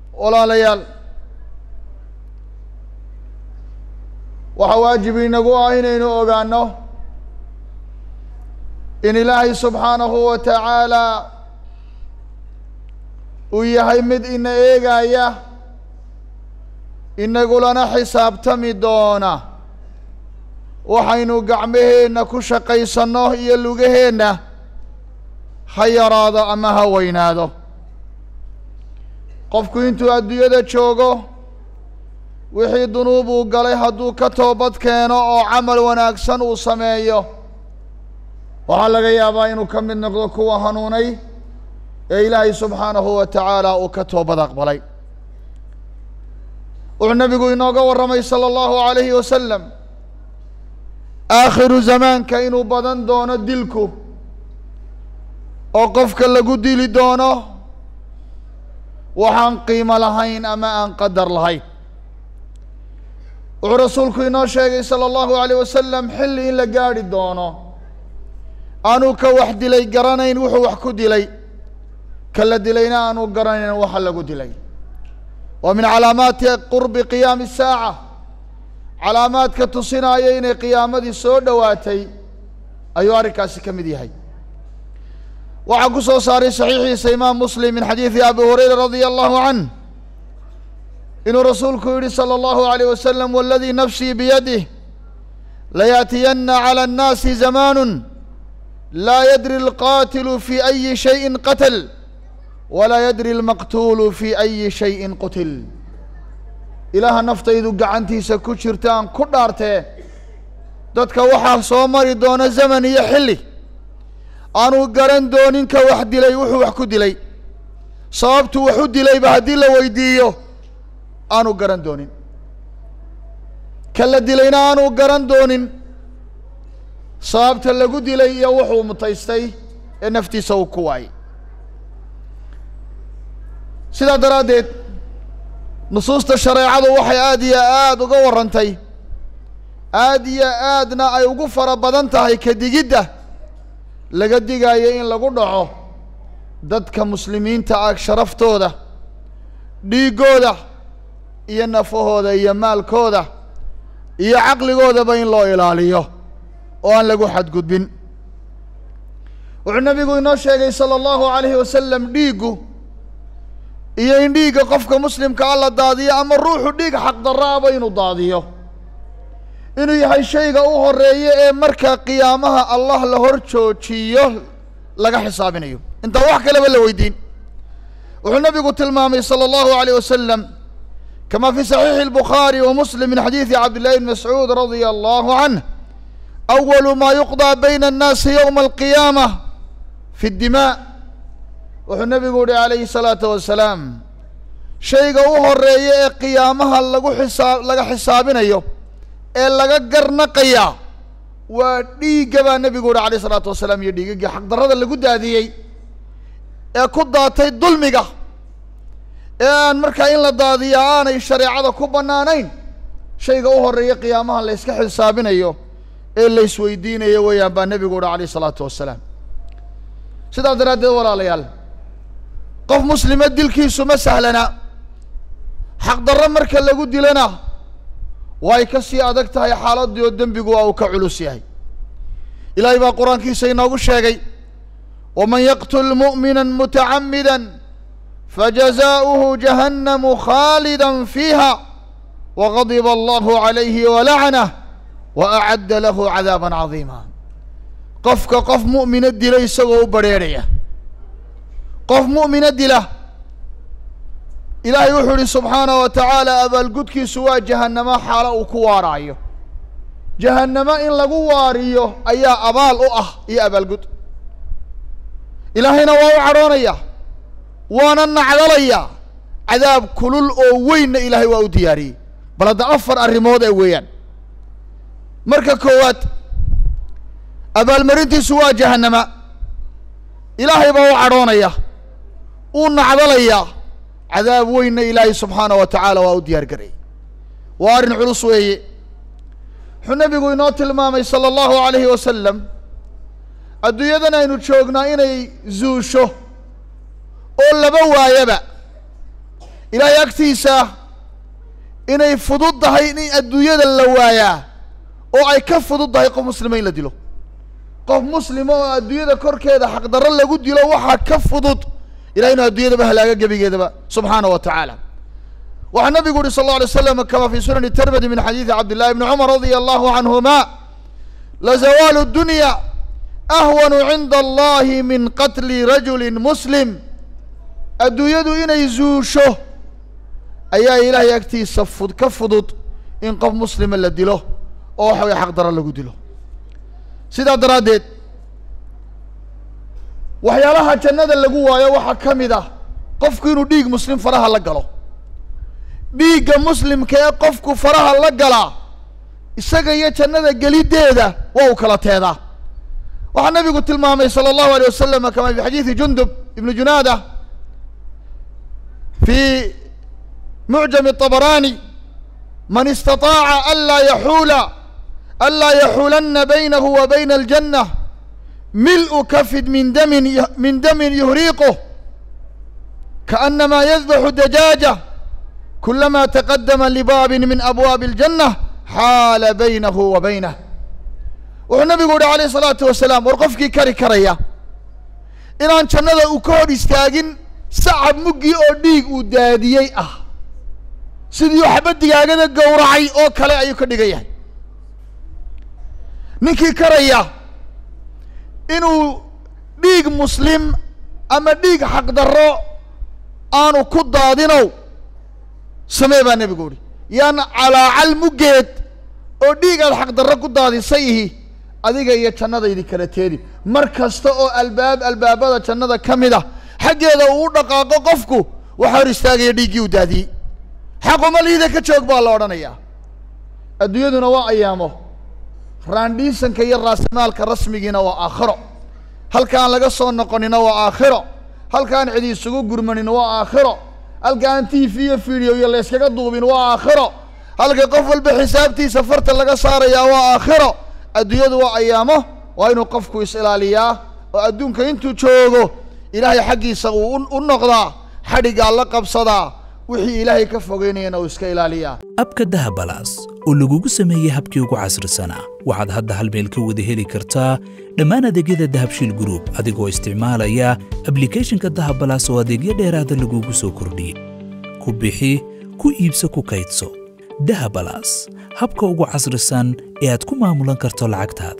walaalayaal waxaa waajib inagu ah inaynu ogaano in ilaahay subxaanahu wa tacaala uu yahay mid ina eegaya inagulana xisaabtami doona waxaynu gacmaheenna ku shaqaysanno iyo lugaheenna ha yaraado ama ha weynaado qofku intuu adduunyada joogo wixii dunuub uu galay hadduu ka toobad keeno oo camal wanaagsan uu sameeyo waxaa laga yaabaa inuu ka mid noqdo kuwa hanuunay ee ilaahay subxaanahu wa tacaala uu ka toobad aqbalay wuxuu nabigu inooga warramay sala allahu alayhi wasalam aakhiru zamaanka inuu badan doono dilku oo qofka lagu dili doono waxaan qiimo lahayn ama aan qadar lahayn wuxuu rasuulku inoo sheegay sala allahu alayh wasalam xilli in la gaadhi doono aanuu ka wax dilay garanayn wuxuu wax ku dilay ka la dilayna aanu garanayn waxa lagu dilay wa min calaamaati qurbi qiyaami saaca calaamaadka tusinaya inay qiyaamadii soo dhowaatay ayuu arrinkaasi ka mid yahay waxaa ku soo saaray saxiixiisa imaam muslim min xadiidi abi hurayra radia allahu canh inuu rasuulku yihi salى اllahu عalيه wasalam waladii nafsii biyadih layaأtiyana calى الnaasi zamaanu laa yadri اlqatilu fi أyi shayءi qatl walaa yadri اlmaqtulu fi أyi shayءi qutil ilaaha naftaydu gacantiisa ku jirtaan ku dhaartee dadka waxaa soo mari doona zaman iyo xilli aanu garan doonin ka wax dilay wuxuu wax ku dilay sababtu wax u dilayba haddii la weydiiyo aanu garan doonin ka la dilayna aanu garan doonin sababta lagu dilay iyo wuxuu mutaystay ee naftiisa uu ku waayay sidaa daraaddeed nusuusta shareecadu waxay aada iyo aada uga warrantay aada iyo aadna ay ugu fara badan tahay ka digidda laga digayo in lagu dhaco dadka muslimiinta ah sharaftooda dhiiggooda iyo nafahooda iyo maalkooda iyo caqligoodaba in loo ilaaliyo oo aan lagu xadgudbin wuxuu nabigu inoo sheegay sala allahu alayhi wasalam dhiiggu iyo in dhiigga qofka muslimka a la daadiyo ama ruuxu dhiig xaqdarraaba inuu daadiyo inuu yahay shayga u horeeya ee marka qiyaamaha allah la hor joojiyo laga xisaabinayo intaan wax kaleba la weydiin wuxuu nabigu tilmaamay salى اllahu عalيه wasalam kama fi صaxiixi الbukhaari wa muslim min xadiidi cabdillahi bn mascuud radia allahu canh awalu ma yuqضى bayna الnaasi ywma alqiyaamة fi اdimاء wuxuu nabigu yihi alayhi الsalaatu wasalaam shayga u horeeya ee qiyaamaha lagu xisaa laga xisaabinayo ee laga garnaqayaa waa dhiigga baa nebigu yihi alayh isalaatu wasalaam iyo dhiigagii xaqdarrada lagu daadiyey ee ku daatay dulmiga ee aan markaa in la daadiyaa aanay shareecada ku bannaanayn shayga u horeeya qiyaamaha la yska xisaabinayo ee la isweydiinayo weeyaan baa nebigu yihi alayh isalaatu wasalaam sidaas daraaddeed walaalayaal qof muslima dilkiisu ma sahlana xaqdarro marka lagu dilana way ka sii adag tahay xaaladii oo dembigu waa uu ka culus yahay ilaahay baa qur-aankiisa inoogu sheegay waman yaqtul mu'mina mutacamida fajazaؤuhu jahannamu khaalida fiiha wagadiba allahu calayhi walacnah waacadda lahu cadaaba cadiima qofka qof mu'mina dila isagoo u barheerhaya qof mu'mina dila ilaahay wuxuu ihi subxaanaه wa tacaala abaalgudkiisu waa jahannamo xaalo uu ku waaraayo jahannamo in lagu waariyo ayaa abaal u ah iyo abaalgud ilaahayna waa u cadhoonaya waana nacdalaya cadaab kulul oo weynna ilaahay waa u diyaariyey bal hadda afar arrimood ee weeyaan marka koowaad abaalmarintiisu waa jahannama ilaahay baa u cadhoonaya uu nacdalaya cadaab weynna ilaahay subxaana wa tacaala waa u diyaar garayay waa arrin culus weeye wuxuu nabigu inoo tilmaamay sala allahu alayhi wasalam adduunyadan aynu joognaa inay zuusho oo laba waayaba ilaahay agtiisa inay fudud tahay in adduunyada la waayaa oo ay ka fudud tahay qof muslima in la dilo qof muslima oo adduunyada korkeeda xaqdarro lagu dilo waxaa ka fudud ilahay inuu adduunyadaba halaaga gebigeedaba subxaana wa tacaala waxaa nabigu uhi sal alla alay slam kama fi sunani tirmidi min xadiidi cabdillahi bni cumar radia allahu canhuma lazawaalu dunya ahwanu cinda allahi min qatli rajuli muslim adduunyadu inay zuusho ayaa ilaahay agtiisa fud ka fudud in qof muslima la dilo oo waxa weye xaqdaro lagu dilo sidaa daraaddeed waxyaalaha jannada lagu waayo waxaa ka mid ah qofku inuu dhiig muslim faraha la galo dhiigga muslimka ee qofku faraha la galaa isaga iyo jannada geliddeeda waa uu kala teedaa waxaa nabigu tilmaamay salى اllahu alيه wasalam kama fi xadiidi jundub ibnu junaada fi mucjam الطabrani man istaطaaca anlaa yaxuula anlaa yaxuulanna baynahu wa bayna اljanة milءu kafid min damin min damin yuhriiquh kaأnama yadbaxu dajaaja kulama taqadama libaabin min abwaabi اljanة xaala baynahu wa baynah wuxuu nabigu yihi alayh الsalaatu wasalaam war qofkii kari karaya inaan jannada uu ka hor istaagin sacab muggii oo dhiig uu daadiyey ah sidii waxba digaagada gowracay oo kale ayuu ka dhigan yahay ninkii karaya inuu dhiig muslim ama dhiig xaqdarro aanu ku daadinow samee baa nebigu uhi yaan calaacal muggeed oo dhiig aad xaqdarro ku daadisayihi adiga iyo jannadaydi kala teedi mar kasta oo albaab albaabada jannada ka mid a xaggeeda uu u dhaqaaqo qofku waxaa hor istaagaya dhiiggii uu daadiyey xaquma liida ka joog baa la odhanayaa adduunyaduna waa ayaamo raandhiisanka iyo raasimaalka rasmigiina waa aakhiro halkaan laga soo noqonina waa aakhiro halkaan cidi isugu gurmanin waa aakhiro halkaan t v iyo video iyo layskaga duubin waa aakhiro halka qof walba xisaabtiisa farta laga saarayaa waa aakhiro adduunyadu waa ayaamo waa inuu qofku is-ilaaliyaa oo adduunka intuu joogo ilaahay xaggiisa uu u noqdaa xadhiggaa la qabsadaa wixii ilaahay ka fogeynayana uu iska ilaaliyaa abka dahabalaas oo lagugu sameeyey habkii ugu casrisanaa waxaad hadda hal meel ka wada heli kartaa dhammaan adeegyada dahabshiil gruub adigoo isticmaalaya ablikhethonka dahabalaas oo adeegyo dheeraada lagugu soo kordhiyey ku bixi ku iibso ku kaydso dahabalaas habka ugu casrisan ee aad ku maamulan karto lacagtaada